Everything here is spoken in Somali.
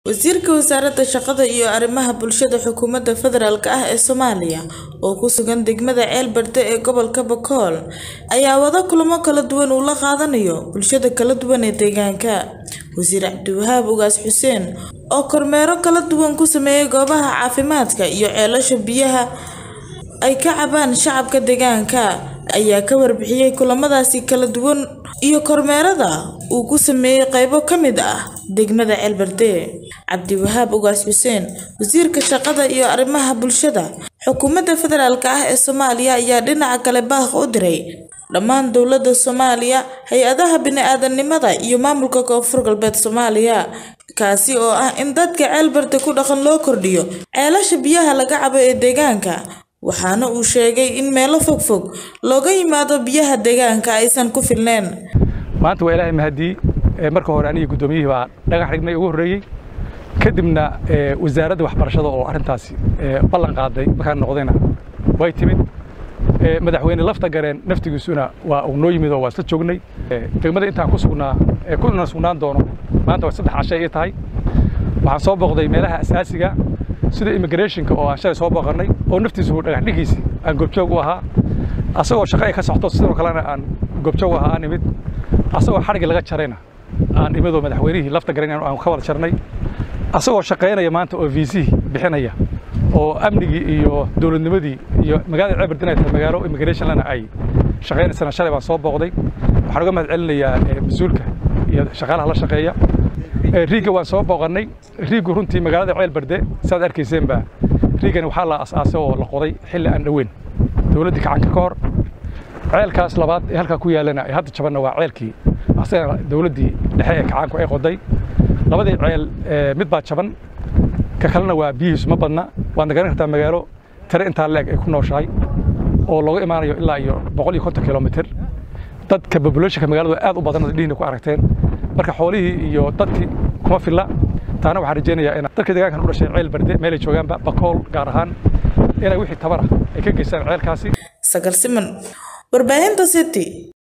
Wasiirka Wasaaradda Shaqada iyo Arrimaha Bulshada Xukuumadda Federaalk ah ee Soomaaliya oo ku sugan degmada Ceelberde ee gobolka Boqol ayaa wada kulamo kala duwan oo la qaadanayo bulshada kala duwan ee deegaanka. Wasiir Cabdiwahaab Ugaas Xuseen oo kormeero kala duwan ku sameeyay goobaha caafimaadka iyo ceelasha biyaha ay ka cabaan shacabka deegaanka ayaa ka warbixiyay kulamadaasi kala duwan iyo kormeerada uu ku sameeyay qaybo ka mid ah degmada Ceelberde. Cabdiwahaab Ugaas Xuseen Wasiirka Shaqada iyo Arrimaha Bulshada Xukuumadda Federaalk ah ee Soomaaliya ayaa dhinaca kale baaq u diray dhammaan dowladda Soomaaliya, hay'adaha bini'aadantinimada iyo maamulka Koonfur Galbeed Soomaaliya kaasi oo ah in dadka Ceelberde ku dhaqan loo kordhiyo ceelasha biyaha laga cabo ee deegaanka waxaana uu sheegay in meelo fogfog looga yimaado biyaha deegaanka aysan ku filneyn. maanta waa ilaahay mahadii marka hore aniga guddoomiyihii baa dhagax dhignay ugu horreeyey kadibna wasaaradda waxbarashada oo arrintaasi ballan qaaday markaan noqdayna way timid madaxweyne lafta gareen naftigiisuna waa uu noo yimid oo waa isla joognay degmada intaan ku sugnaa kuna sugnaan doono maanta waa saddex cashay ii tahay waxaan soo booqday meelaha asaasiga sida immigrationka oo aan shalay soo booqannay oo naftiisu dhagax dhigiisi aan goobjoog u ahaa asagoo shaqo ay ka socoto sidoo kalena aan goobjoog u ahaa aan imid asagoo xadhigii laga jarayna aan imidoo madaxweynihii lafta garan aan ka wada jarnay asagoo shaqaynaya maanta oo viisihii bixinaya oo amnigii iyo dowladnimadii iyo magaalada ceelberde inay tahay magaalo immigration lana ay shaqaynaysana shalay baan soo booqday waxaan uga mahad celinayaa mas-uulka iyo shaqaalaha la shaqeeya riigga waan soo booqannay riiggu runtii magaalada ceelberde saad arkayseenba riiggani waxaa la asaasay oo la qoday xilli aan dhoweyn dowladdii kacanka ka hor ceelkaas labaad ee halkaa ku yaallana ee hadda jabanna waa ceelkii asagana dowladdii dhexe ee kacaanku ay qoday labadii ceel mid baa jaban ka kalena waa biyihiisu ma badna waadna garan kartaa magaalo tare intaa leeg ay ku nooshahay oo looga imaanayo ilaa iyo boqol iyo konton kilomitir dadka populationka magaalada aad u badan dhihiina ku aragteen marka xoolihii iyo dadkii kuma filla taana waxaan rajaynayaa in dadka deegaankan u dhashay ceel berde meelay joogaanba bakool gaar ahaan inay wixii tabar ah ay ka geystaan ceelkaasi Sagal Siman Warbaahinta City